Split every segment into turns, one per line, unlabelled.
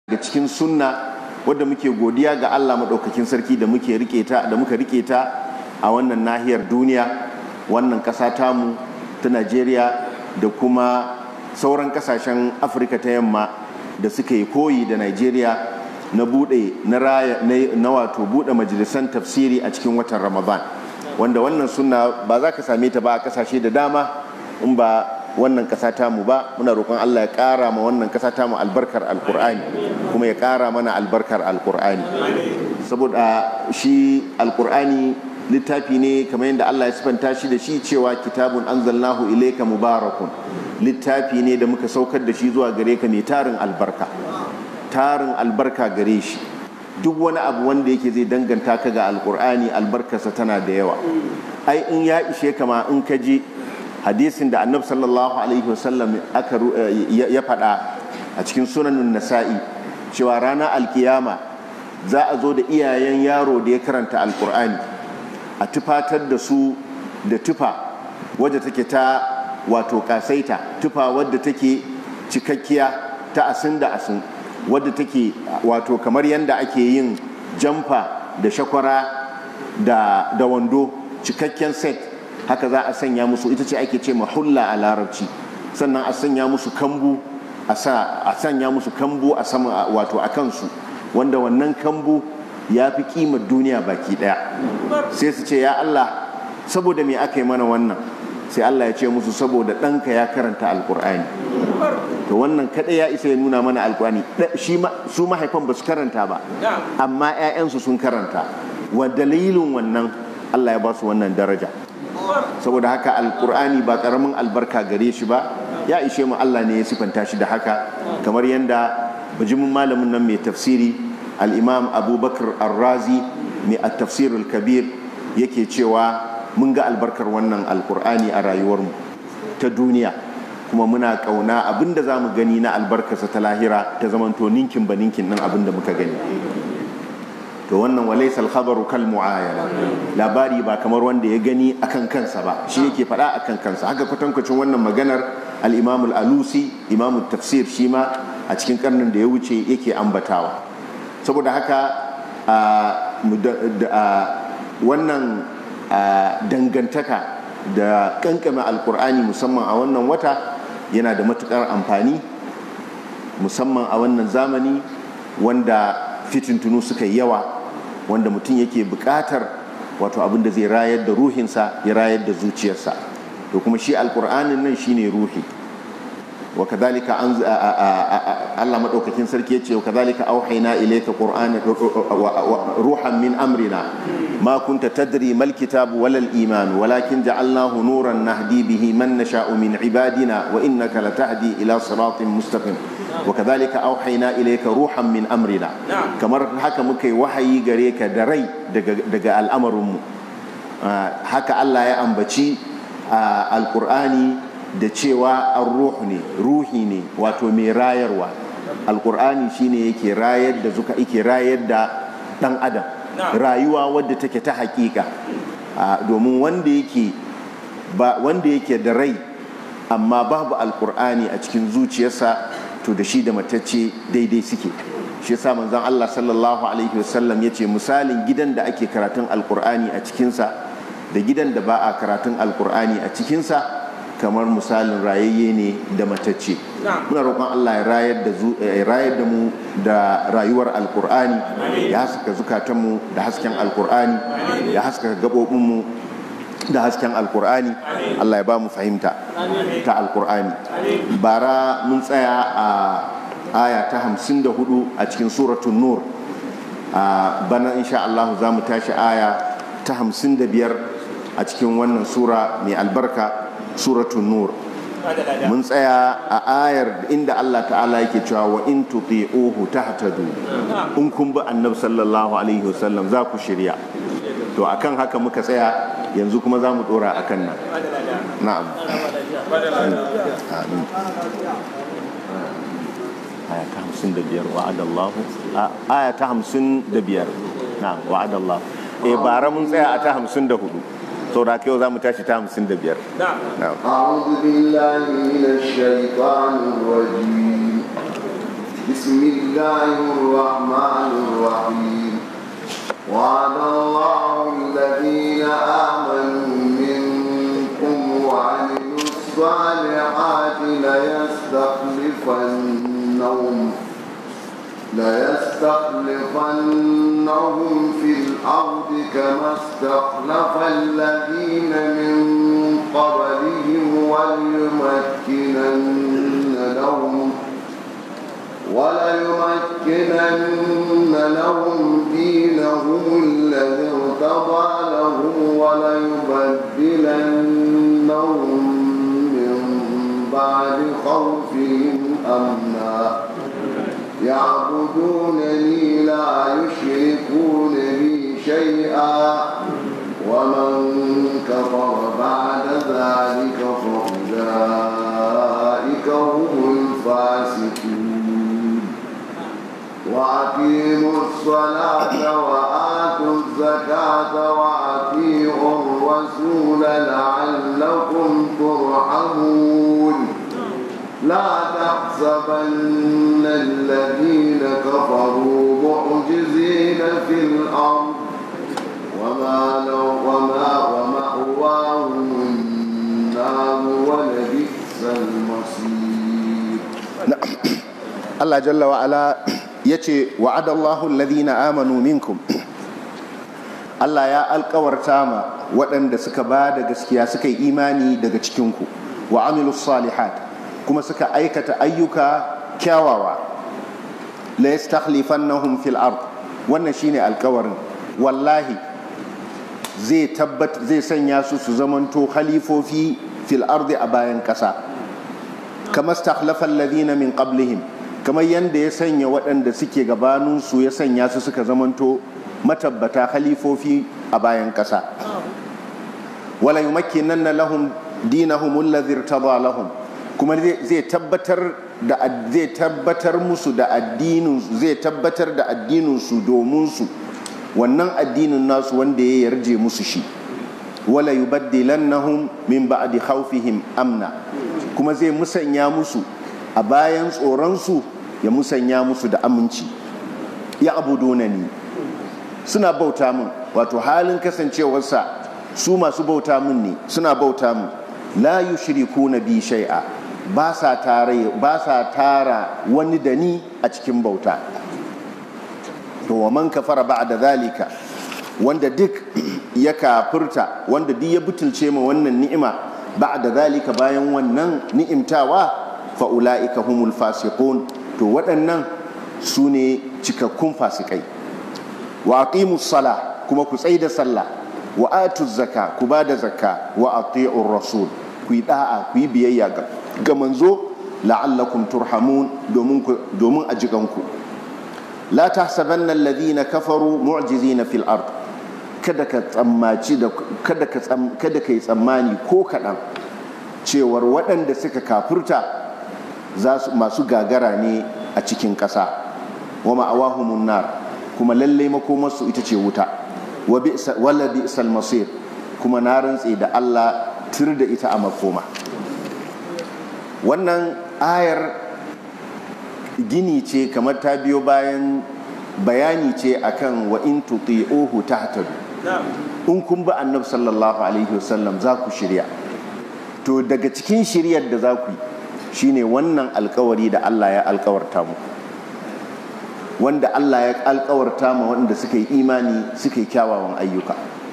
daga cikin sunna wadda muke godiya ga Allah maɗaukakin sarki da muke rike ta da muka rike ta a wannan nahiyar duniya wannan ƙasa tamu ta Najeriya da kuma sauran ƙasashen Afirka ta yamma da suka yi koyi da Najeriya na buɗe na raya na wato buɗe majalisan tafsiri a cikin watan Ramadan wanda wannan sunna ba za ka same ta ba a ƙasashe da dama in ba wannan ƙasa tamu ba muna roƙon Allah ya ƙara ma wannan ƙasa tamu albarkar alƙur'ani kuma ya ƙara mana albarkar alƙur'ani saboda shi alƙur'ani littafi ne kamar yadda Allah ya sifanta shi da shi cewa kitabun anzalnahu ilayka mubarakun littafi ne da muka saukar da shi zuwa gare ka mai tarin albarka tarin albarka gare shi duk wani abu wanda yake zai danganta ka ga alƙur'ani albarkarsa tana da yawa ai in ya ishe kama in ka je hadisin da annab sallallahu alaihi wasallam aka ya faɗa a cikin sunanin nasa'i cewa ranar alkiyama za a zo da iyayen yaro da ya karanta alkur'ani a tufatar da su da tufa wadda take ta wato kasaita tufa wadda take cikakkiya ta asin da asin wadda take wato kamar yadda ake yin jamfa da shakwara da wando cikakken set haka za a sanya musu ita ce ake ce mahulla a larabci sannan a sanya musu kambu a sanya musu kambu a sama wato a kansu wanda wannan kambu ya fi kimar duniya baki daya sai su ce ya Allah saboda me aka yi mana wannan sai Allah ya ce musu saboda ɗanka ya karanta alkur'ani to wannan kaɗai ya isa ya nuna mana alkur'ani su mahaifan ba su karanta ba amma 'ya'yansu sun karanta wa dalilin wannan Allah ya ba su wannan daraja saboda haka alkur'ani ba karamin albarka gare shi ba ya ishe mu Allah ne ya sifanta shi da haka kamar yadda bijimin malamin nan mai tafsiri al-imam abubakar arrazi mai at-tafsirul kabir yake cewa mun ga albarkar wannan alkur'ani a rayuwarmu ta duniya kuma muna kauna abinda za mu gani na albarkarsa ta lahira ta zamanto ninkin ba ninkin nan abinda muka gani to wannan walaysa al-khabaru kal mu'ayana labari ba kamar wanda ya gani akan kansa ba shi yake faɗa akan kansa haka kwatankwacin wannan maganar al-imam al-alusi imam tafsir shi ma a cikin karnin da ya wuce yake ambatawa saboda haka wannan dangantaka da kankame alkur'ani musamman a wannan wata yana da matukar amfani musamman a wannan zamani wanda fitintunu suka yi yawa wanda mutum yake buƙatar wato abin da zai rayar da ruhinsa ya rayar da zuciyarsa to kuma shi alƙur'anin nan shine ruhi wa kadhalika an Allah madaukakin sarki yace wa kadhalika auhayna ilayka qur'ana ruhan min amrina ma kunta tadri mal kitab wala al iman walakin ja'alnahu nuran nahdi bihi man nasha'u min ibadina wa innaka latahdi ila siratin mustaqim وكذلك أوحينا إليك روحا من أمرنا كما haka muka yi wahayi gare ka da rai daga al'amarinmu haka Allah ya ambaci alƙur'ani da cewa an ruhu ne ruhi ne wato mai rayarwa alƙur'ani shine yake rayar da zuka yake rayar da ɗan adam rayuwa wadda take ta haƙiƙa domin wanda yake wanda yake da rai amma babu alƙur'ani a cikin zuciyarsa to da shi da matacce daidai suke shi yasa manzon Allah sallallahu alaihi wasallam yace misalin gidan da ake karatun alkur'ani a cikinsa da gidan da ba a karatun alkur'ani a cikinsa kamar misalin rayayye ne da matacce muna roƙon Allah ya rayar da rayar da mu da rayuwar alkur'ani ya haska zukatanmu da hasken alkur'ani ya haska gaɓoɓinmu da hasken alkur'ani Allah ya ba mu fahimta ta alkur'ani bara mun tsaya a aya ta hamsin da hudu a cikin suratun nur a bana insha Allah za mu tashi aya ta hamsin da biyar a cikin wannan sura mai albarka suratun nur mun tsaya a ayar inda Allah ta'ala yake cewa wa in tuti'uhu tahtadu in kun bi annabi sallallahu alaihi wasallam za ku shirya to akan haka muka tsaya yanzu kuma za mu dora a kan nan na'am amin aya ta hamsin da biyar wa'adallahu aya ta hamsin da biyar na'am wa'adallahu e bara mun tsaya a ta hamsin da hudu saboda haka yau za mu tashi ta hamsin da biyar
أعوذ بالله من الشيطان الرجيم بسم الله الرحمن الرحيم وعد الله الذين آمنوا منكم وعملوا الصالحات ليستخلفنهم ليستخلفنهم في الأرض كما استخلف الذين من قبلهم وليمكنن لهم وليمكنن لهم دينهم الذي ارتضى لهم وليبدلنهم من بعد خوفهم أمنا يعبدونني لا يشركون بي شيئا ومن كفر بعد ذلك فأولئك هم الفاسقون وأقيموا الصلاة وآتوا الزكاة وأطيعوا الرسول لعلكم ترحمون لا تحسبن الذين كفروا معجزين في الأرض وما لو وما ومأواهم النار ولبئس المصير
Allah jalla wa ala yace wa'adallahu alladhina amanu minkum Allah ya alkawarta ma waɗanda suka ba da gaskiya suka yi imani daga cikinku wa amilus salihat kuma suka aikata ayyuka kyawawa la yastakhlifannahum fil ard wannan shine alkawarin wallahi zai tabbat zai sanya su su zamanto khalifofi fil ardi a bayan ƙasa kama stakhlafa alladhina min qablihim kamar yadda ya sanya waɗanda suke gabaninsu ya sanya su suka zamanto matabbata khalifofi a bayan ƙasa wala yumakkinanna lahum dinahum alladhi irtada lahum kuma zai tabbatar da zai tabbatar musu da addinin zai tabbatar da addinin su domin su wannan addinin nasu wanda ya yarje musu shi wala yubaddilannahum min ba'di khawfihim amna kuma zai musanya musu a bayan tsoronsu ya musanya musu da aminci ya abuduna ni suna bauta min wato halin kasancewarsa su masu bauta min ne suna bauta min la yushriku na bi shai'a ba sa tara wani da ni a cikin bauta to wa man kafara ba'da zalika wanda duk ya kafirta wanda duk ya butulce ma wannan ni'ima ba'da zalika bayan wannan ni'imtawa fa'ula'ika humul fasiqun to waɗannan su ne cikakkun fasikai wa aqimus sala kuma ku tsai da sallah wa atuz zaka ku ba da zakka wa ati'ur rasul ku yi da'a ku yi biyayya ga manzo la'allakum turhamun domin a jikanku la tahsabanna alladhina kafaru mu'jizina fil ard kada ka tsammaci da kada ka kada kai tsammani ko kaɗan cewar waɗanda suka kafurta masu gagara ne a cikin ƙasa wa ma'awahumun nar kuma lalle makomarsu ita ce wuta wala bi'sal masir kuma na rantse da Allah tir da ita a makoma wannan ayar gini ce kamar ta biyo bayan bayani ce akan wa in tuti'uhu tahtadu in kun bi annabi sallallahu alaihi wasallam za ku shirya to daga cikin shiryar da za ku yi shine wannan alkawari da Allah ya alkawarta mu wanda Allah ya alkawarta ma wanda suka yi imani suka yi kyawawan ayyuka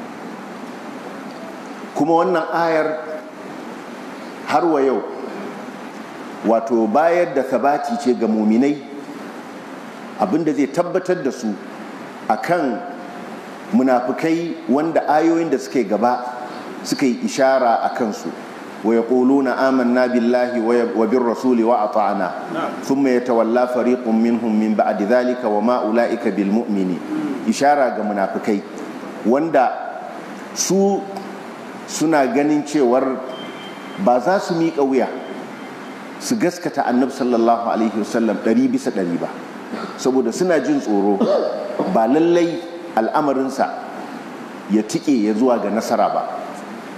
kuma wannan ayar har wa yau wato bayar da sabati ce ga muminai abinda zai tabbatar da su akan munafukai wanda ayoyin da suke gaba suka yi ishara a kansu ويقولون آمنا بالله وبالرسول وأطعنا ثم يتولى فريق منهم من بعد ذلك وما أولئك بالمؤمنين إشارة منافقي وندا su suna ganin cewar ba za su miƙa wuya su gaskata annabi sallallahu alaihi wasallam ɗari bisa ɗari ba saboda suna jin tsoro ba lallai al'amarinsa ya tike ya zuwa ga nasara ba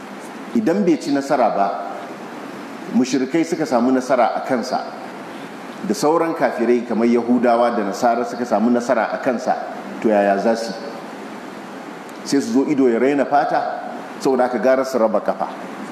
idan bai ci nasara ba mushirikai suka samu nasara a kansa da sauran kafirai kamar yahudawa da nasara suka samu nasara a kansa to yaya za su sai su zo ido ya raina fata saboda aka gara su raba kafa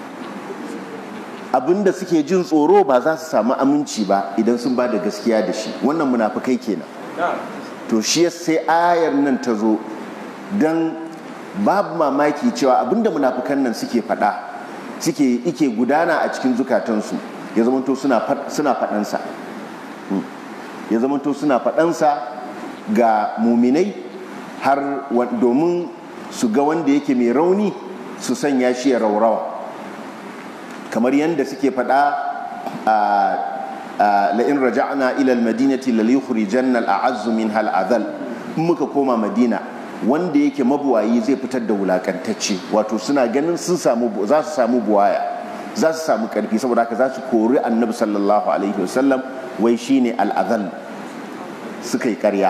abinda suke jin tsoro ba za su samu aminci ba idan sun ba da gaskiya da shi wannan munafukai kenan to shi sai ayar nan ta zo don babu mamaki cewa abinda munafukan nan suke faɗa suke ike gudana a cikin zukatansu ya zamanto suna faɗansa ya zamanto suna faɗansa ga muminai har domin su ga wanda yake mai rauni su sanya shi ya raurawa kamar yadda suke faɗa a la'in raja'na ilal madinati lalikhrijanna al'azzu min hal azal muka koma madina wanda yake mabuwayi zai fitar da wulakantacce wato suna ganin sun samu za su samu buwaya za su samu karfi saboda haka za su kori annabi sallallahu alaihi wasallam wai shine al'azal suka yi karya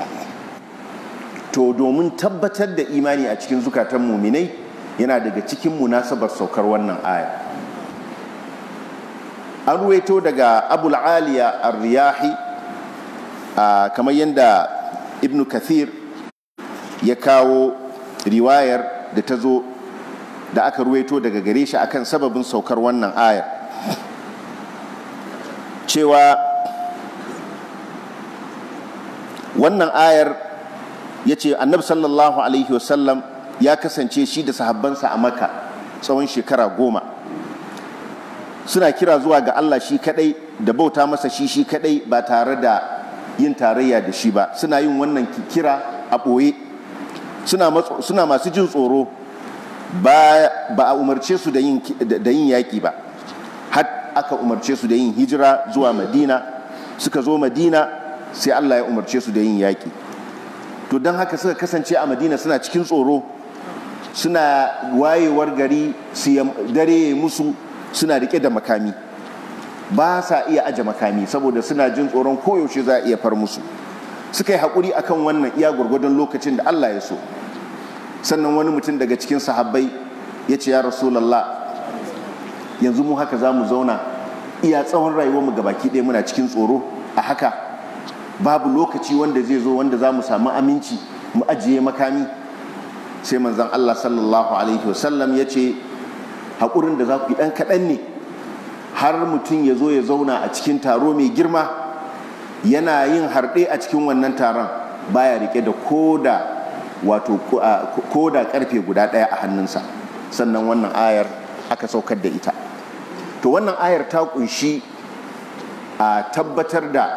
to domin tabbatar da imani a cikin zukatan muminai yana daga cikin munasabar saukar wannan aya an ruwaito daga abul aliya ar-riyahi kamar yadda ibn kathir ya kawo riwayar da ta zo da aka ruwaito daga gare shi akan sababin saukar wannan ayar cewa wannan ayar ya ce annabi sallallahu alaihi wasallam ya kasance shi da sahabbansa a maka tsawon shekara goma suna kira zuwa ga Allah shi kadai da bauta masa shi shi kadai ba tare da yin tarayya da shi ba suna yin wannan kira a ɓoye suna masu jin tsoro ba a umarce su da yin yaƙi ba har aka umarce su da yin hijira zuwa madina suka zo madina sai Allah ya umarce su da yin yaƙi to don haka suka kasance a madina suna cikin tsoro suna wayewar gari su dare musu suna rike da makami ba sa iya aje makami saboda suna jin tsoron koyaushe za a iya far musu suka yi haƙuri akan wannan iya gwargwadon lokacin da Allah ya so sannan wani mutum daga cikin sahabbai ya ce ya rasulallah yanzu mu haka za mu zauna iya tsawon rayuwarmu ga baki ɗaya muna cikin tsoro a haka babu lokaci wanda zai zo wanda za mu samu aminci mu ajiye makami sai manzon Allah sallallahu alaihi wasallam ya ce haƙurin da za ku yi ɗan kaɗan ne har mutum ya zo ya zauna a cikin taro mai girma yana yin harɗe a cikin wannan taron baya rike da koda wato koda karfe guda ɗaya a hannunsa sannan wannan ayar aka saukar da ita to wannan ayar ta kunshi a tabbatar da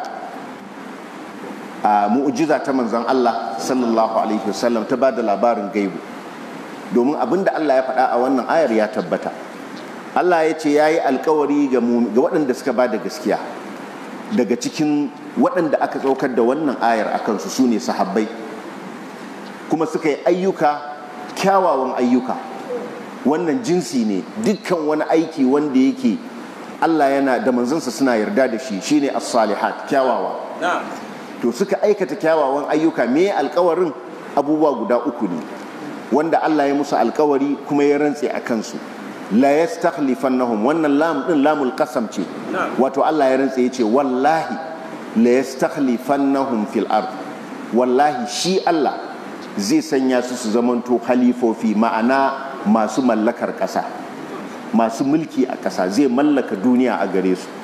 a mu'ujiza ta manzon Allah sallallahu alaihi wasallam ta ba da labarin gaibu domin abin da Allah ya faɗa a wannan ayar ya tabbata Allah ya ce ya yi alkawari ga waɗanda suka ba da gaskiya daga cikin waɗanda aka tsaukar da wannan ayar a kansu su ne sahabbai kuma suka yi ayyuka kyawawan ayyuka wannan jinsi ne dukkan wani aiki wanda yake Allah yana da manzansa suna yarda da shi shine as-salihat kyawawa to suka aikata kyawawan ayyuka me alkawarin abubuwa guda uku ne wanda Allah ya musu alkawari kuma ya rantse a kansu la yastakhlifannahum wannan lam din lamul qasam ce wato Allah ya rantse yace wallahi la yastakhlifannahum fil ard wallahi shi Allah zai sanya su su zamanto halifofi ma'ana masu mallakar ƙasa masu mulki a ƙasa zai mallaka duniya a gare su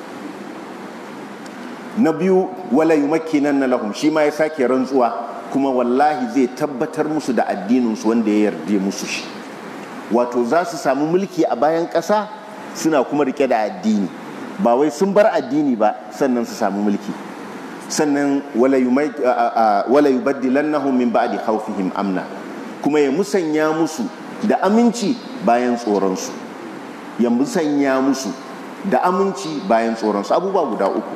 na biyu wala yumakkinanna lahum shi ma ya sake rantsuwa kuma wallahi zai tabbatar musu da addininsu wanda ya yarda musu shi wato za su samu mulki a bayan ƙasa suna kuma rike da addini ba wai sun bar addini ba sannan su samu mulki sannan wala yubaddilannahum min ba'di khawfihim amna kuma ya musanya musu da aminci bayan tsoronsu ya musanya musu da aminci bayan tsoronsu abubuwa guda uku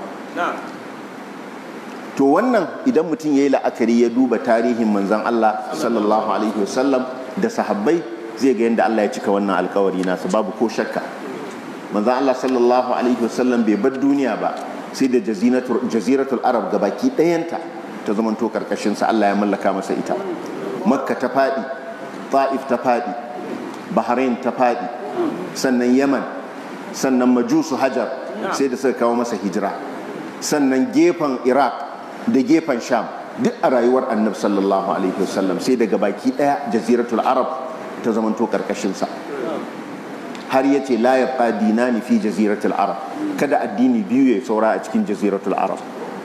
to wannan idan mutum ya yi la'akari ya duba tarihin manzan Allah sallallahu alaihi wasallam da sahabbai zai ga yadda Allah ya cika wannan alkawari nasa babu ko shakka manzan Allah sallallahu alaihi wasallam bai bar duniya ba sai da jaziratul arab ga baki ɗayanta ta zamanto karkashinsa Allah ya mallaka masa ita makka ta faɗi ta'if ta faɗi bahrain ta faɗi sannan yaman sannan majusu hajar sai da suka kawo masa hijira sannan gefen iraq da gefen sham duk a rayuwar annabi sallallahu alaihi wasallam sai daga baki daya jaziratul arab ta zamanto karkashinsa har ya ce la ya dinani fi jaziratul arab kada addini biyu ya saura a cikin jaziratul arab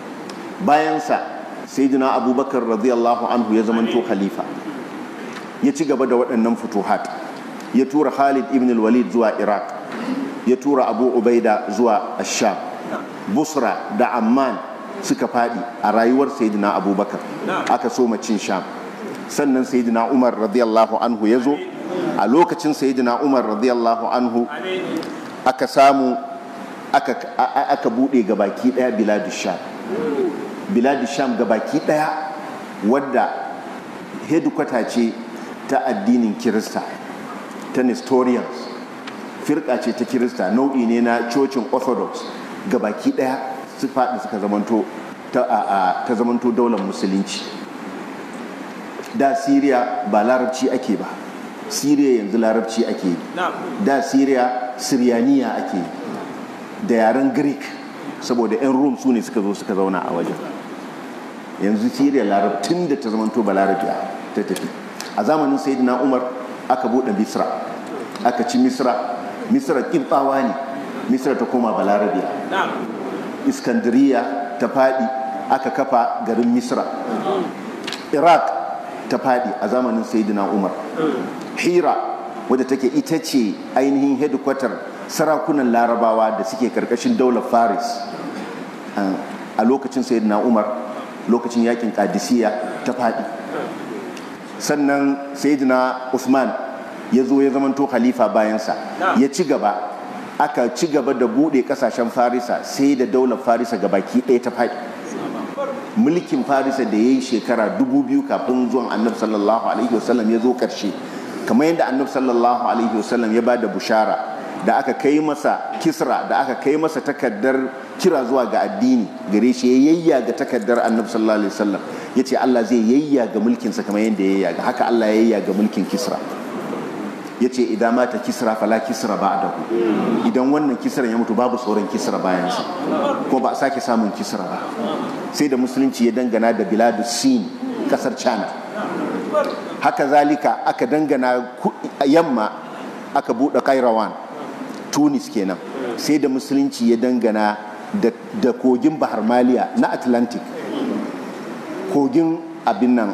bayansa sayyidina abubakar radiyallahu anhu ya zamanto khalifa ya ci gaba da waɗannan futuhat ya tura khalid ibn walid zuwa iraq ya tura abu ubaida zuwa asham busra da amman suka faɗi a rayuwar sayyidina abubakar aka so cin sham sannan sayyidina umar radiyallahu anhu ya zo a lokacin sayyidina umar radiyallahu anhu aka samu aka buɗe ga baki ɗaya biladu sham biladu sham ga baki ɗaya wadda hedikwata ce ta addinin kirista ta nestorians firka ce ta kirista nau'i ne na cocin orthodox ga baki ɗaya su faɗi suka zamanto ta zamanto daular musulunci da syria ba larabci ake ba syria yanzu larabci ake yi da syria syrianiya ake yi da yaren greek saboda 'yan rum su ne suka zo suka zauna a wajen yanzu syria larabtun da ta zamanto ba larabiya ta tafi a zamanin sayyidina umar aka buɗe misra aka ci misra misra ƙibtawa ne misra ta koma balarabiya iskandariya ta faɗi aka kafa garin misra iraq ta faɗi a zamanin sayyidina umar hira wadda take ita ce ainihin hedikwatar sarakunan larabawa da suke karkashin daular faris a lokacin sayyidina umar lokacin yakin kadisiya ta faɗi sannan sayyidina usman ya zo ya zamanto khalifa bayansa ya ci gaba aka ci gaba da buɗe ƙasashen farisa sai da daular farisa ga baki ɗaya ta faɗi mulkin farisa da ya yi shekara dubu biyu kafin zuwan annabi sallallahu alaihi wasallam ya zo ƙarshe kamar yadda annabi sallallahu alaihi wasallam ya ba da bushara da aka kai masa kisra da aka kai masa takardar kira zuwa ga addini gare shi ya yayya ga takardar annabi sallallahu alaihi wasallam ya ce Allah zai yayya ga mulkinsa kamar yadda ya yayya ga haka Allah ya yayya ga mulkin kisra ya ce idan mata kisra fala kisra ba dahu idan wannan kisra ya mutu babu sauran kisra bayansa ko ba a sake samun kisra ba sai da musulunci ya dangana da biladu sin kasar china haka zalika aka dangana yamma aka buɗe kairawan tunis kenan sai da musulunci ya dangana da kogin bahar maliya na atlantic kogin abin nan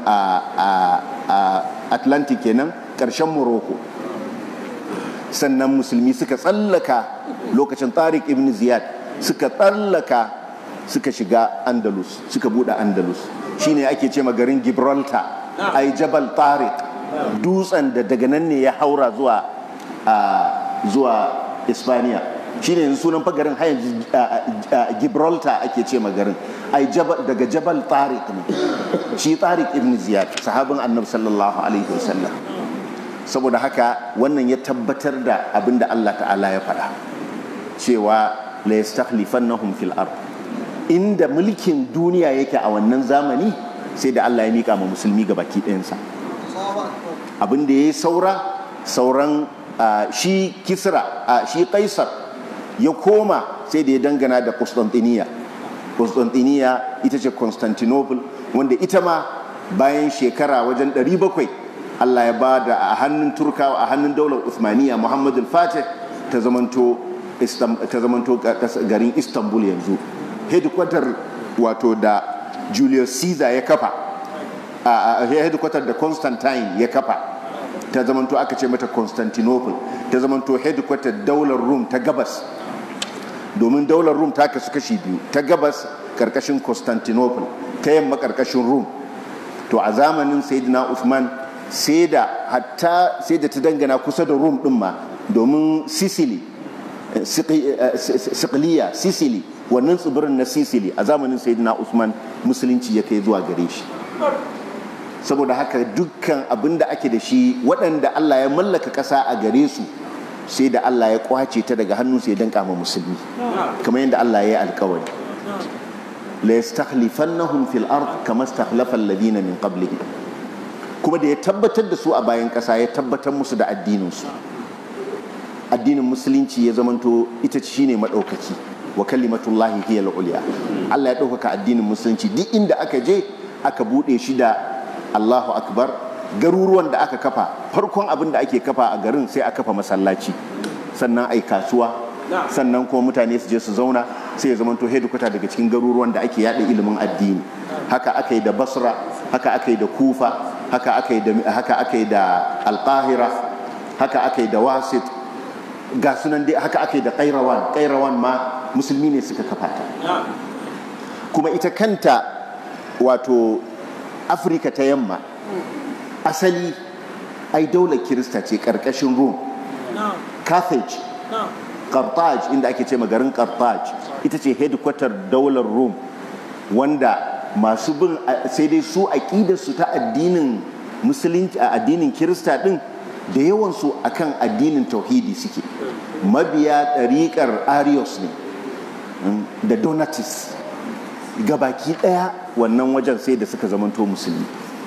a atlantic kenan ƙarshen morocco sannan musulmi suka tsallaka lokacin tariq ibn ziyad suka tsallaka suka shiga andalus suka bude andalus shine ake ce garin gibraltar ai jabal tariq dutsen da daga nan ne ya haura zuwa zuwa ispaniya shine yanzu sunan fagarin hayan gibraltar ake ce garin ai daga jabal tariq ne shi tariq ibn ziyad sahabin annabi sallallahu alaihi wasallam saboda haka wannan ya tabbatar da abin da Allah ta'ala ya faɗa cewa la yastakhlifannahum fil ard inda mulkin duniya yake a wannan zamani sai da Allah ya mika ma musulmi ga baki ɗayansa abin da ya yi saura sauran shi kisra shi kaisar ya koma sai da ya dangana da Constantiniya Constantiniya ita ce Constantinople wanda ita ma bayan shekara wajen 700 Allah ya ba da a hannun turkawa a hannun daular Uthmaniya Muhammadu Fatih ta zamanto garin Istanbul yanzu headquarter wato da Julius Caesar ya kafa a headquarter da Constantine ya kafa ta zamanto aka ce mata Constantinople ta zamanto headquarter daular Rome ta gabas domin daular Rome ta kasu kashi biyu ta gabas karkashin Constantinople ta yamma karkashin Rome to a zamanin Sayyidina Uthman sai da hatta sai da ta dangana kusa da rum din ma domin sicily sikiliya sicily wannan tsibirin na sicily a zamanin sayyidina usman musulunci ya kai zuwa gare shi saboda haka dukkan abin da ake da shi waɗanda allah ya mallaka ƙasa a gare su sai da allah ya kwace ta daga hannun sai dan kama musulmi kamar yadda allah ya yi alkawari la yastakhlifannahum fil ard kama istakhlafa alladhina min qablihim kuma da ya tabbatar da su a bayan ƙasa ya tabbatar musu da addininsu addinin musulunci ya zamanto ita shi ne maɗaukaki wa kalimatullahi hiya al-ulya Allah ya ɗaukaka addinin musulunci duk inda aka je aka buɗe shi da Allahu akbar garuruwan da aka kafa farkon abin da ake kafa a garin sai a kafa masallaci sannan ai kasuwa sannan kuma mutane su je su zauna sai ya zamanto hedikwata daga cikin garuruwan da ake yada ilimin addini haka aka yi da basra haka aka yi da kufa haka aka yi da haka aka yi da alqahira haka aka yi da wasit ga sunan dai haka aka yi da kairawan kairawan ma musulmi ne suka kafa ta kuma ita kanta wato afirka ta yamma asali ai daular kirista ce karkashin rome carthage carthage inda ake ce garin carthage ita ce headquarter daular rome wanda masu bin sai dai su aƙidarsu ta addinin musulunci a addinin kirista din da yawansu akan addinin tauhidi suke mabiya ɗariƙar arius ne da donatis gabaki ɗaya wannan wajen sai da suka zamanto musulmi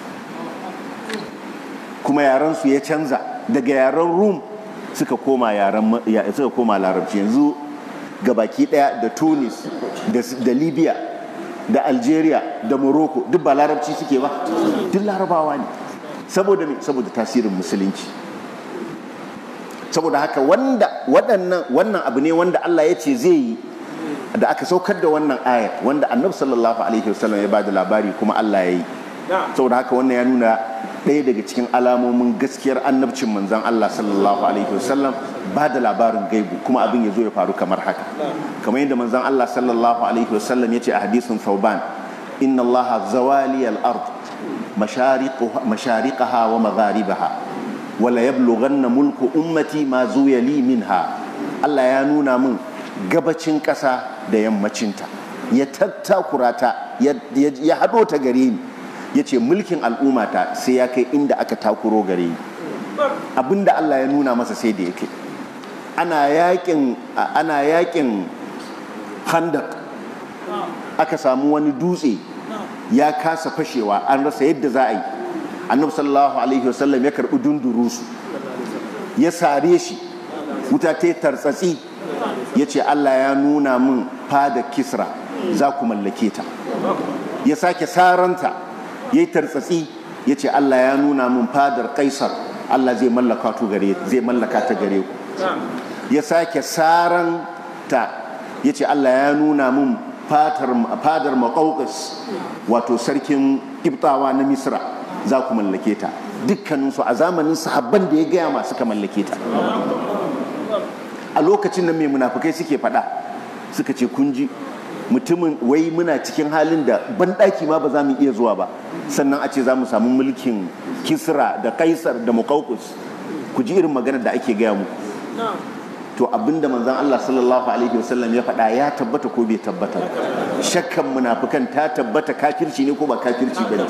kuma yarensu ya canza daga yaren rum suka koma yaren suka koma larabci yanzu gabaki ɗaya da tunis da libya da algeria da morocco duk ba larabci suke ba duk larabawa ne saboda me saboda tasirin musulunci saboda haka wanda waɗannan wannan abu ne wanda Allah ya ce zai yi da aka saukar da wannan ayat wanda annabi sallallahu alaihi wasallam ya ba da labari kuma Allah ya yi saboda haka wannan ya nuna ɗaya daga cikin alamomin gaskiyar annabcin manzan Allah sallallahu alaihi wasallam ba da labarin gaibu kuma abin ya zo ya faru kamar haka kamar yadda manzan Allah sallallahu alaihi wasallam ya ce a hadisin Thauban inna Allah zawali al-ard mashariqaha wa magharibaha wala yablughanna mulku ummati ma zuya li minha Allah ya nuna min gabacin ƙasa da yammacinta ya tattakura ta ya haɗo ta gare ni ya ce mulkin al'ummata sai ya kai inda aka takuro gare ni abinda Allah ya nuna masa sai da ya kai ana yakin ana yakin handak aka samu wani dutse ya kasa fashewa an rasa yadda za a yi annabi sallallahu alaihi wasallam ya karbi dundurusu ya sare shi wuta ta tartsatsi ya ce Allah ya nuna min fada kisra za ku mallake ta ya sake saranta ya yi tartsatsi ya ce Allah ya nuna min fadar kaisar Allah zai mallaka ta gare ku ya sake saranta ya ce Allah ya nuna min fadar maƙauƙas wato sarkin ibtawa na misra za ku mallake ta dukkaninsu a zamanin sahabban da ya gaya masu ka mallake ta a lokacin nan mai munafukai suke faɗa suka ce kun ji mutumin wai muna cikin halin da banɗaki ma ba za mu iya zuwa ba sannan a ce za mu samu mulkin kisra da kaisar da muƙauƙus ku ji irin maganar da ake gaya mu to abinda manzon Allah sallallahu alaihi wasallam ya faɗa ya tabbata ko bai tabbata shakkan munafukan ta tabbata kafirci ne ko ba kafirci ba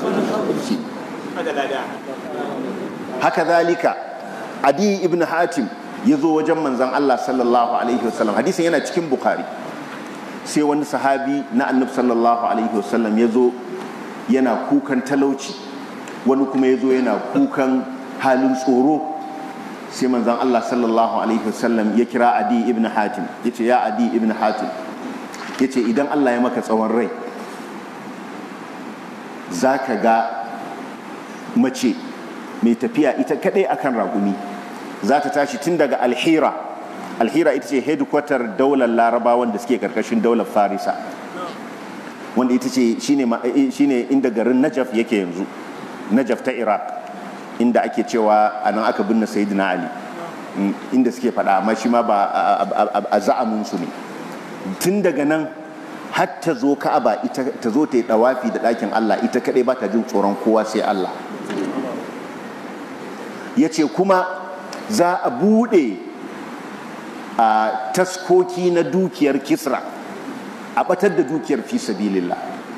haka zalika adi ibn hatim ya zo wajen manzon Allah sallallahu alaihi wasallam hadisin yana cikin bukhari sai wani sahabi na annabi sallallahu alaihi wasallam ya zo yana kukan talauci wani kuma ya zo yana kukan halin tsoro sai manzon Allah sallallahu alaihi wasallam ya kira adi ibn hatim ya ce ya adi ibn hatim ya ce idan Allah ya maka tsawon rai za ka ga mace mai tafiya ita kadai akan raƙumi za ta tashi tun daga alhira alhira ita ce headquarter daular larabawan da suke karkashin daular farisa wanda ita ce shine inda garin najaf yake yanzu najaf ta iraq inda ake cewa a nan aka binne sayyidina ali inda suke faɗa amma shi ma ba a za'amin su ne tun daga nan har ta zo ka'aba ita ta zo ta yi dawafi da ɗakin Allah ita kaɗai ba ta jin tsoron kowa sai Allah ya ce kuma za a buɗe a taskoki na dukiyar kisra a ɓatar da dukiyar fi sabilillah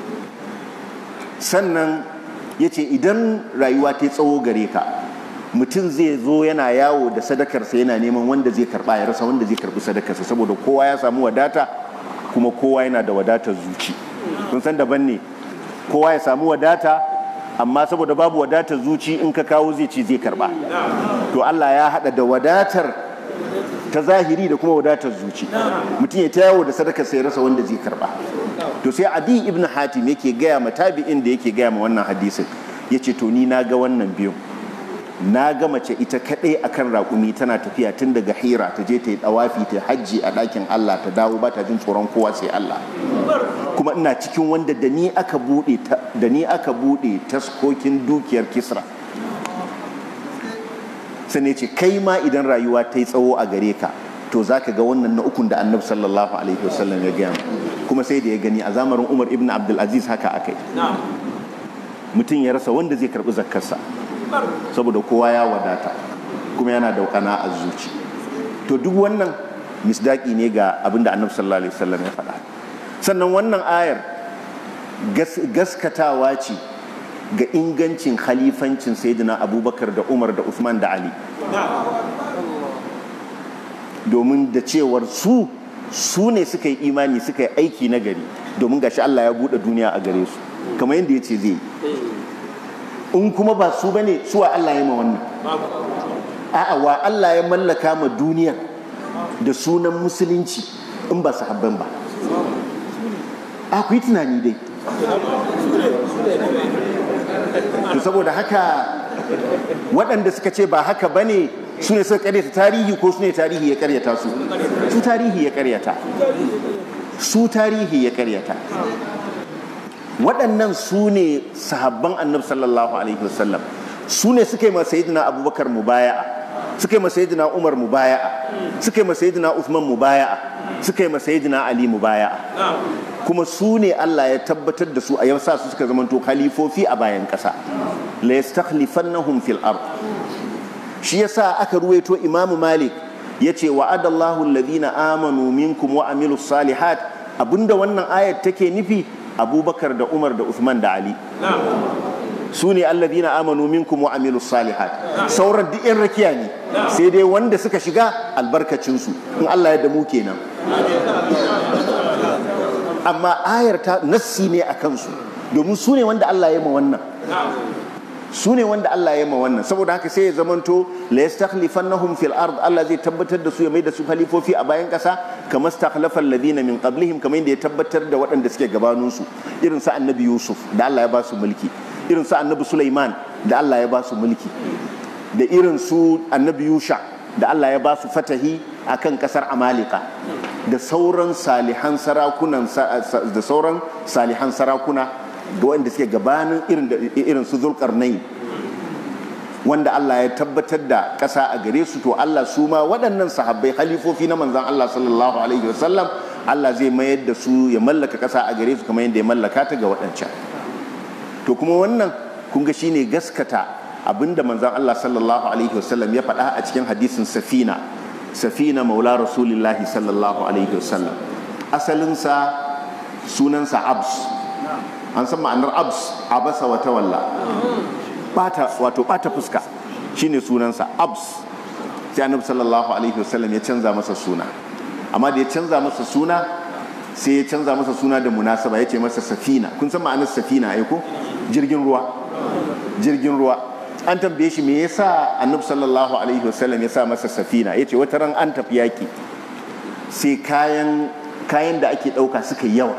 sannan ya ce idan rayuwa ta tsawo gare ka mutum zai zo yana yawo da sadakarsa yana neman wanda zai karba ya rasa wanda zai karbi sadakarsa saboda kowa ya samu wadata kuma kowa yana da wadatar zuci kun san daban ne kowa ya samu wadata amma saboda babu wadatar zuci in ka kawo zai ci zai karba to Allah ya hada da wadatar ta zahiri da kuma wadatar zuci mutum ya ta yawo da sadaka sai rasa wanda zai karba to sai adi ibn hatim yake gaya ma tabi'in da yake gaya ma wannan hadisin ya ce to ni na ga wannan biyun na ga mace ita kaɗai akan raƙumi tana tafiya tun daga hira ta je ta yi ɗawafi ta hajji a ɗakin Allah ta dawo ba ta jin tsoron kowa sai Allah kuma ina cikin wanda da ni aka buɗe da ni aka buɗe taskokin dukiyar kisra sai ce kai ma idan rayuwa ta yi tsawo a gare ka to za ka ga wannan na ukun da annabi sallallahu alaihi wasallam ya gaya kuma sai da ya gani a zamanin umar ibn abdulaziz haka akai mutum ya rasa wanda zai karɓi zakkarsa saboda kowa ya wadata kuma yana daukana a zuci to duk wannan misdaki ne ga abinda annabi sallallahu alaihi wasallam ya faɗa sannan wannan ayar gaskatawa ce ga ingancin khalifancin sayyidina abubakar da umar da usman da ali domin da cewar su su ne suka yi imani suka yi aiki na gari domin gashi allah ya buɗe duniya a gare su kamar yadda ya ce zai in kuma ba su bane suwa Allah ya ma wannan a'a wa Allah ya mallaka ma duniya da sunan musulunci in ba su habban ba a ku yi tunani dai to saboda haka waɗanda suka ce ba haka ba ne su ne suka karyata tarihi ko su ne tarihi ya karyata su su tarihi ya karyata su tarihi ya karyata waɗannan su ne sahabban annabi sallallahu alaihi wasallam su ne suka yi masayidina abubakar mubaya'a suka yi masayidina umar mubaya'a suka yi masayidina uthman mubaya'a suka yi masayidina ali mubaya'a kuma su ne Allah ya tabbatar da su a yau sa su suka zamanto khalifofi a bayan ƙasa la yastakhlifannahum fil ard shi yasa aka ruwaito imamu malik yace wa'adallahu alladhina amanu minkum wa amilus salihat abinda wannan ayat take nufi abubakar da umar da usman da ali su ne allazina amanu minkum wa amilu salihat sauran duk yan rakiya ne sai dai wanda suka shiga albarkacinsu in allah ya damu kenan amma ayar ta nassi ne a kansu domin su ne wanda allah ya ma wannan su ne wanda Allah ya ma wannan saboda haka sai ya zamanto la yastakhlifannahum fil ard Allah zai tabbatar da su ya mai da su khalifofi a bayan kasa kamar stakhlafa alladhina min qablihim kamar yadda ya tabbatar da waɗanda suke gabanin su irin sa annabi Yusuf da Allah ya ba su mulki irin sa annabi Sulaiman da Allah ya ba su mulki da irin su annabi Yusha da Allah ya ba su fatahi akan kasar Amalika da sauran salihan sarakunan da sauran salihan sarakuna da wanda suke gabanin irin su zulkarnai wanda Allah ya tabbatar da ƙasa a gare su to Allah su ma waɗannan sahabbai halifofi na manzan Allah sallallahu alaihi wasallam Allah zai mayar da su ya mallaka ƙasa a gare su kamar yadda ya mallaka ta ga waɗancan to kuma wannan kun ga shine gaskata abinda manzan Allah sallallahu alaihi wasallam ya faɗa a cikin hadisin safina safina maula rasulillahi sallallahu alaihi wasallam asalinsa sunansa abs an san ma'anar abs abasa wata walla bata wato bata fuska shine sunansa abs sai annabi sallallahu alaihi wasallam ya canza masa suna amma da ya canza masa suna sai ya canza masa suna da munasaba ya ce masa safina kun san ma'anar safina ai ko jirgin ruwa jirgin ruwa an tambaye shi me yasa annabi sallallahu alaihi wasallam ya sa masa safina yace wata ran an tafi yaki sai kayan kayan da ake dauka suka yawa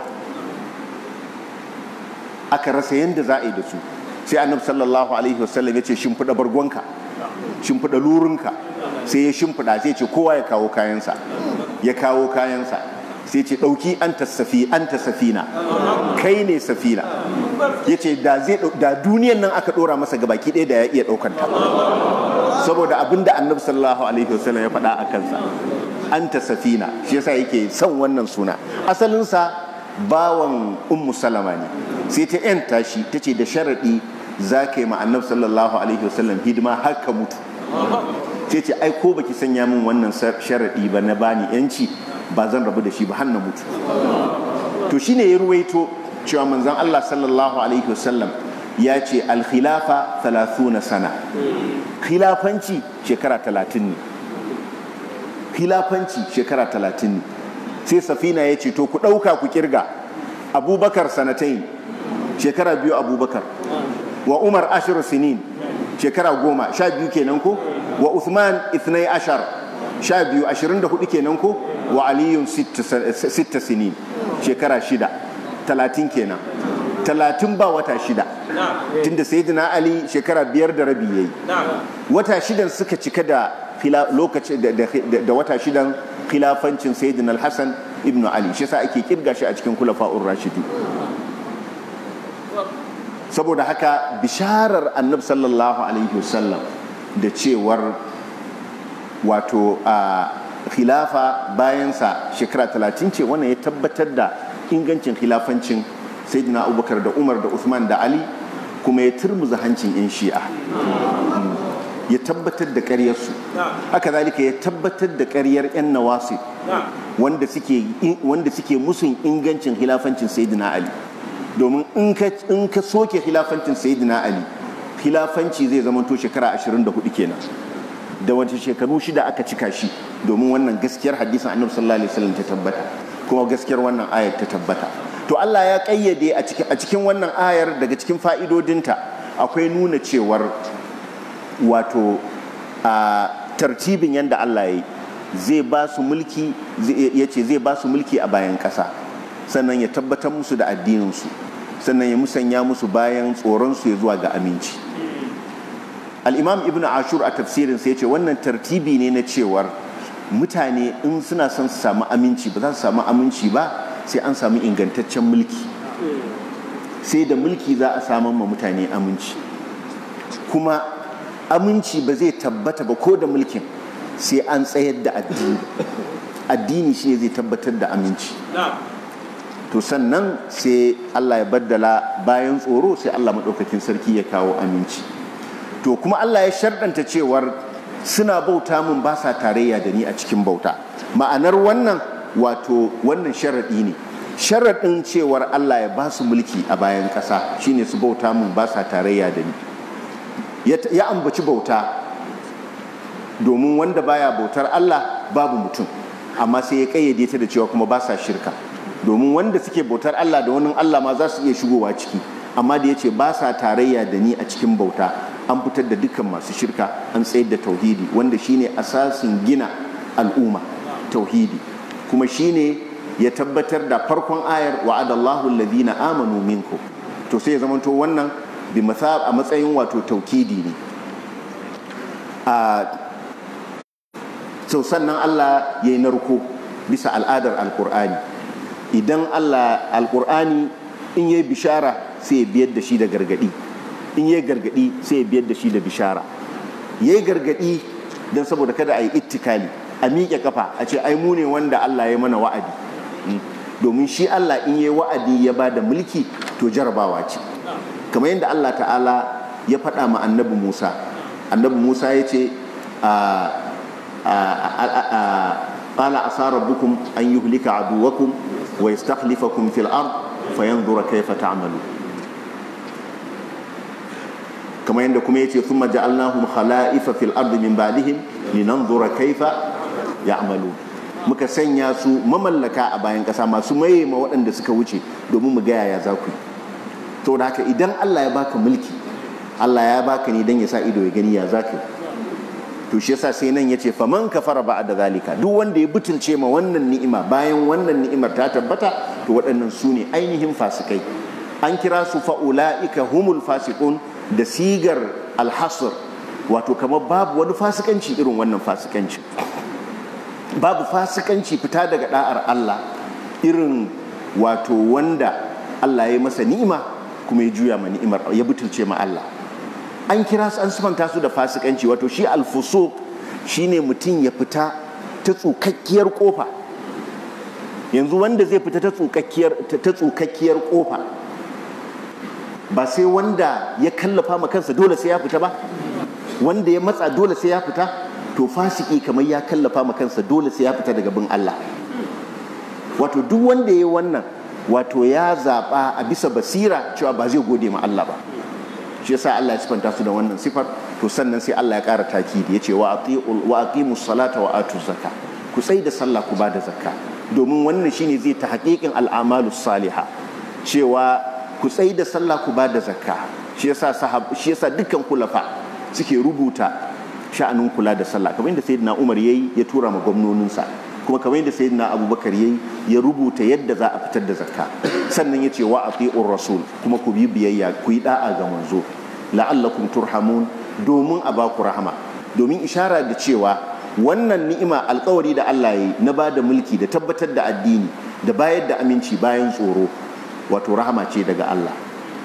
aka rasa yadda za a yi da su sai annabi sallallahu alaihi wasallam ya ce shimfiɗa bargonka shimfiɗa lurinka sai ya shimfiɗa sai ce kowa ya kawo kayansa ya kawo kayansa sai ce ɗauki an ta safi an ta safina kai ne safina ya ce da duniyan nan aka ɗora masa gabaki ɗaya da ya iya ɗaukanta saboda abin da annabi sallallahu alaihi wasallam ya faɗa a kansa an ta safina shi yasa yake son wannan suna asalinsa bawan ummu salama ne sai ta yanta shi ta ce da sharaɗi za ka yi ma'annab sallallahu alaihi wasallam hidima har ka mutu sai ce ai ko baki sanya min wannan sharaɗi ba na bani yanci ba zan rabu da shi ba har na mutu to shine ya ruwaito cewa manzon Allah sallallahu alaihi wasallam ya ce alkhilafa 30 sana khilafanci shekara 30 ne khilafanci shekara 30 ne sai safina ya ce to ku ɗauka ku kirga abubakar sanatain shekara biyu abubakar wa umar ashir sinin shekara goma sha biyu kenan ko wa uthman ithnai ashar sha biyu ashirin da hudu kenan ko wa aliyun sitta sinin shekara shida talatin kenan talatin ba wata shida tunda sayyidina ali shekara biyar da rabi yayi wata shidan suka cika da lokaci da wata shidan khilafancin sayyidina al-hasan ibnu ali shi yasa ake kirga shi a cikin kulafa'ur rashidi saboda haka bisharar annab sallallahu alaihi wasallam da cewar wato a khilafa bayansa shekara talatin ce wannan ya tabbatar da ingancin khilafancin sayyidina abubakar da umar da usman da ali kuma ya turmuza hancin 'yan shi'a ya tabbatar da ƙaryarsu haka zalika ya tabbatar da ƙaryar 'yan nawasi wanda suke musun ingancin khilafancin sayyidina ali domin in ka soke khilafancin sayyidina ali khilafanci zai zama to shekara 24 kenan da wata shekaru shida aka cika shi domin wannan gaskiyar hadisin annabi sallallahu alaihi wasallam ta tabbata kuma gaskiyar wannan ayar ta tabbata to Allah ya kayyade a cikin a cikin wannan ayar daga cikin fa'idodinta akwai nuna cewar wato a tartibin yanda Allah ya yi zai ba su mulki ya ce zai ba su mulki a bayan ƙasa sannan ya tabbatar musu da addininsu sannan ya musanya musu bayan tsoronsu ya zuwa ga aminci al'imam ibn ashur a tafsirin sai ce wannan tartibi ne na cewar mutane in suna son su samu aminci ba za su samu aminci ba sai an samu ingantaccen mulki sai da mulki za a samun ma mutane aminci kuma aminci ba zai tabbata ba ko da mulkin sai an tsayar da addini addini shi ne zai tabbatar da aminci to sannan sai Allah ya baddala bayan tsoro sai Allah maɗaukakin sarki ya kawo aminci to kuma Allah ya sharɗanta cewar suna bauta mun ba sa tarayya da ni a cikin bauta ma'anar wannan wato wannan sharaɗi ne sharaɗin cewar Allah ya ba su mulki a bayan ƙasa shine su bauta mun ba sa tarayya da ni ya ambaci bauta domin wanda baya bautar Allah babu mutum amma sai ya kayyade ta da cewa kuma ba sa shirka domin wanda suke bautar Allah da wani Allah ma za su iya shigowa ciki amma da ya ce ba sa tarayya da ni a cikin bauta an fitar da dukkan masu shirka an tsayar da tauhidi wanda shine asasin gina al'umma tauhidi kuma shine ya tabbatar da farkon ayar wa'adallahu alladhina amanu minkum to sai ya zamanto wannan bi a matsayin wato taukidi ne a sau sannan Allah ya yi narko bisa al'adar alkur'ani idan Allah alkur'ani in yi bishara sai ya biyar da shi da gargadi in yi gargadi sai ya biyar da shi da bishara ya yi gargadi don saboda kada a yi ittikali a miƙe kafa a ce ai mu ne wanda Allah ya mana wa'adi domin shi Allah in yi wa'adi ya ba da mulki to jarabawa ce kamar yadda Allah ta'ala ya faɗa ma annabi Musa annabi Musa ya ce قال عسى ربكم أن يهلك عدوكم ويستخلفكم في الأرض فينظر كيف تعملون كما عندكم يتي ثم جعلناهم خلائف في الأرض من بعدهم لننظر كيف يعملون muka sanya su mamallaka a bayan ƙasa masu maye ma waɗanda suka wuce domin mu gaya ya za ku yi to da haka idan Allah ya baka mulki Allah ya baka ne don ya sa ido ya gani ya za ka yi to shi yasa sai nan yace faman kafara ba'da zalika duk wanda ya butulce ma wannan ni'ima bayan wannan ni'imar ta tabbata to waɗannan su ne ainihin fasikai an kira su fa'ula'ika humul fasiqun da sigar alhasr wato kamar babu wani fasikanci irin wannan fasikanci babu fasikanci fita daga da'ar Allah irin wato wanda Allah ya masa ni'ima kuma ya juya ma ni'imar ya butulce ma Allah an kira su an sifanta su da fasikanci wato shi alfusuq shine mutum ya fita ta tsukakkiyar kofa yanzu wanda zai fita ta tsukakkiyar ta tsukakkiyar kofa ba sai wanda ya kallafa ma kansa dole sai ya fita ba wanda ya matsa dole sai ya fita to fasiki kamar ya kallafa ma kansa dole sai ya fita daga bin Allah wato duk wanda ya yi wannan wato ya zaɓa a bisa basira cewa ba zai gode ma Allah ba shi yasa Allah ya sifanta su da wannan sifar to sannan sai Allah ya ƙara takidi ya ce wa aqimus salata wa atu zakka ku tsai da sallah ku ba da zakka domin wannan shine zai ta haƙiƙin al'amalu saliha cewa ku tsai da sallah ku ba da zakka shi yasa sahab shi yasa dukkan kulafa suke rubuta sha'anin kula da sallah kamar yadda sayyidina Umar yayi ya tura ma gwamnoninsa kuma kamar yadda sayyidina Abubakar yayi ya rubuta yadda za a fitar da zakka sannan ya ce wa ati'ur rasul kuma ku bi biyayya ku yi da'a ga manzo la'allakum turhamun domin a baku rahama domin ishara da cewa wannan ni'ima alkawari da Allah ya yi na ba da mulki da tabbatar da addini da bayar da aminci bayan tsoro wato rahama ce daga Allah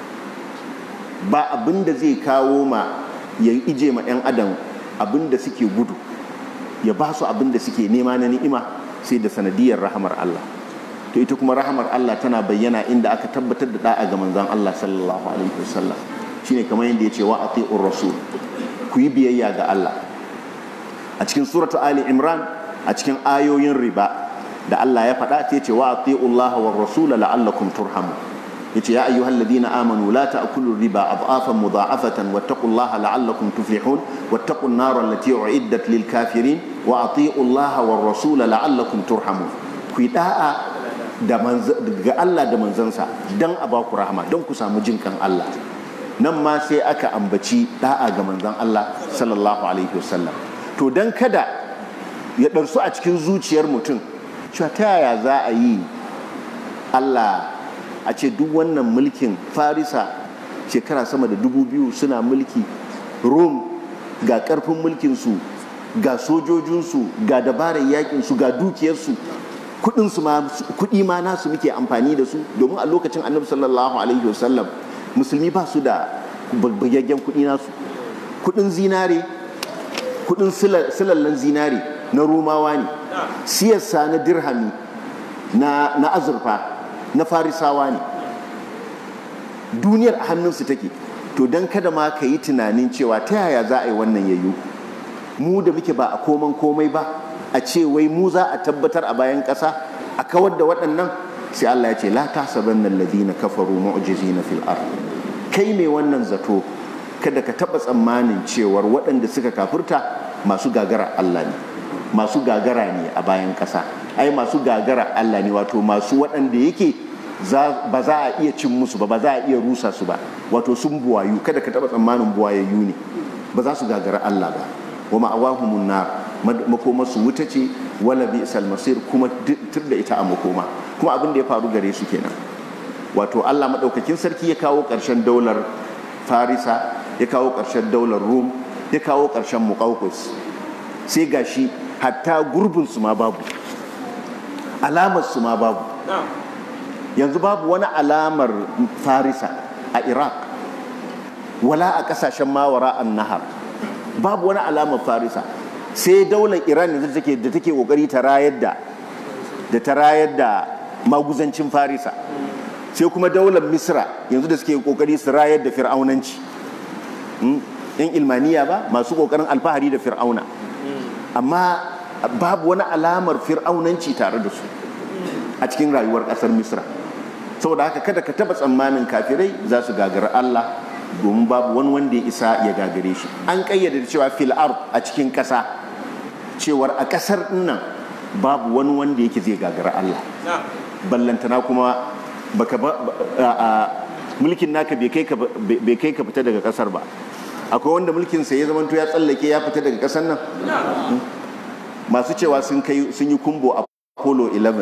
ba abin da zai kawo ma ya ije ma 'yan adam abin da suke gudu ya ba su abin da suke nema na ni'ima sai da sanadiyar rahamar Allah to ita kuma rahamar Allah tana bayyana inda aka tabbatar da da'a ga manzon Allah sallallahu alaihi wasallam shine kamar yadda ya ce wa ati'ur rasul ku yi biyayya ga Allah a cikin suratu ali imran a cikin ayoyin riba da Allah ya faɗa ta ce wa ati'ullaha war rasula la'allakum turhamu yace ya ayyuhal ladina amanu la ta'kulu riba adhafan mudha'afatan wattaqullaha la'allakum tuflihun wattaqun nar allati u'iddat lil kafirin wa ati'ullaha war rasula la'allakum turhamun ku da'a da ga Allah da manzansa dan a baku rahama don ku samu jinkan Allah nan ma sai aka ambaci da'a ga manzon Allah sallallahu alaihi wasallam to don kada ya ɗarsu a cikin zuciyar mutum cewa ta yaya za a yi allah a ce duk wannan mulkin farisa shekara sama da dubu biyu suna mulki rom ga ƙarfin mulkinsu ga sojojinsu ga dabarar yakinsu ga dukiyarsu kuɗi ma nasu muke amfani da su domin a lokacin annabi sallallahu alaihi wasallam musulmi ba su da bagaggen kuɗi nasu kuɗin zinare kudin silallan zinari na rumawa ne siyarsa na dirhami na azurfa na farisawa ne duniyar a hannunsu take to don kada ma ka yi tunanin cewa ta yaya za a yi wannan yayyu mu da muke ba a koman komai ba a ce wai mu za a tabbatar a bayan ƙasa a kawar da waɗannan sai Allah ya ce la tasabanna alladhina kafaru mu'jizina fil ard kai mai wannan zato kada ka taɓa tsammanin cewar waɗanda suka kafurta masu gagara Allah ne masu gagara ne a bayan ƙasa ai masu gagara Allah ne wato masu waɗanda yake ba za a iya cin musu ba ba za a iya rusa su ba wato sun buwayu kada ka taɓa tsammanin buwayayyu ne ba za su gagara Allah ba wa ma'awahumun nar makoma su wuta ce wala bi masir kuma tur da ita a makoma kuma abin da ya faru gare su kenan wato Allah maɗaukakin sarki ya kawo ƙarshen daular farisa ya kawo ƙarshen daular rum ya kawo ƙarshen muƙaukus sai gashi hatta gurbinsu ma babu alamarsu ma babu yanzu babu wani alamar farisa a iraq wala a ƙasashen mawara an nahar babu wani alamar farisa sai daular iran yanzu take da take kokari ta rayar da da ta rayar da maguzancin farisa sai kuma daular misra yanzu da suke kokari su rayar da fir'aunanci yan ilmaniya ba masu kokarin alfahari da fir'auna amma babu wani alamar fir'aunanci tare da su a cikin rayuwar kasar misra saboda haka kada ka taba tsammanin kafirai za su gagara allah domin babu wani wanda ya isa ya gagare shi an kayyade cewa fil ard a cikin kasa cewar a kasar nan babu wani wanda yake zai gagara allah ballantana kuma baka mulkin naka bai kai ka fita daga kasar ba akwai wanda mulkinsa ya zamanto ya tsallake ya fita daga kasar nan masu cewa sun yi kumbo a apollo 11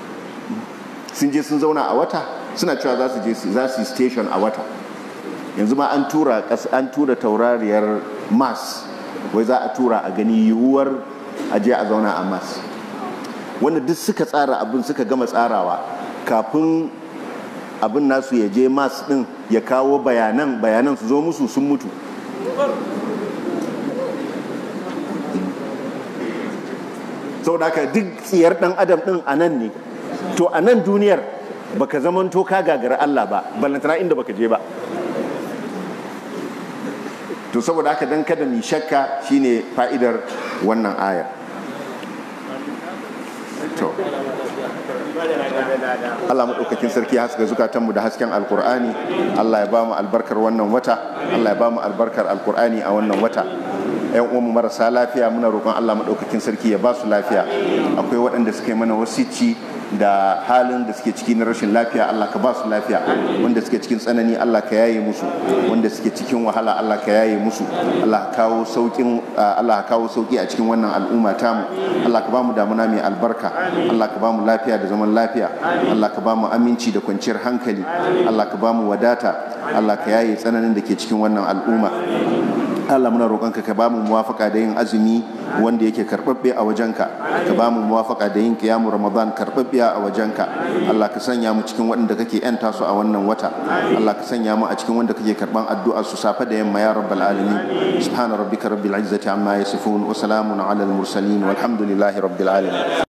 sun je sun zauna a wata suna cewa za su je za su yi station a wata yanzu ma an tura an tura taurariyar mars wai za a tura a gani yiwuwar a je a zauna a mars wanda duk suka tsara abin suka gama tsarawa kafin abin nasu ya je mars din ya kawo bayanan bayanan su zo musu sun mutu sau da haka duk tsiyar dan adam din a nan ne to a nan duniyar baka zaman to ka gagara Allah ba ballantana inda baka je ba to saboda haka dan kada mi shakka shine fa'idar wannan ayar to Allah maɗaukakin sarki ya haska zukatanmu da hasken alkur'ani Allah ya ba mu albarkar wannan wata Allah ya ba mu albarkar alkur'ani a wannan wata yan uwanmu marasa lafiya muna roƙon Allah maɗaukakin sarki ya ba su lafiya akwai waɗanda suka yi mana wasici da halin da suke ciki na rashin lafiya Allah ka ba su lafiya wanda suke cikin tsanani Allah ka yaye musu wanda suke cikin wahala Allah ka yaye musu Allah ka kawo saukin Allah ka kawo sauki a cikin wannan al'umma tamu Allah ka ba mu damuna mai albarka Allah ka ba mu lafiya da zaman lafiya Allah ka ba mu aminci da kwanciyar hankali Allah ka ba mu wadata Allah ka yaye tsananin da ke cikin wannan al'umma Allah muna roƙonka ka ba mu muwafaka da yin azumi wanda yake karɓaɓɓe a wajenka ka ba mu muwafaka da yin kiyamu ramadan karɓaɓɓe a wajenka Allah ka sanya mu cikin waɗanda kake yanta su a wannan wata Allah ka sanya mu a cikin wanda kake karɓan addu'a su safe da yamma ya rabbal alamin subhana rabbika rabbil izzati amma yasifun wa salamun ala al mursalin walhamdulillahi rabbil alamin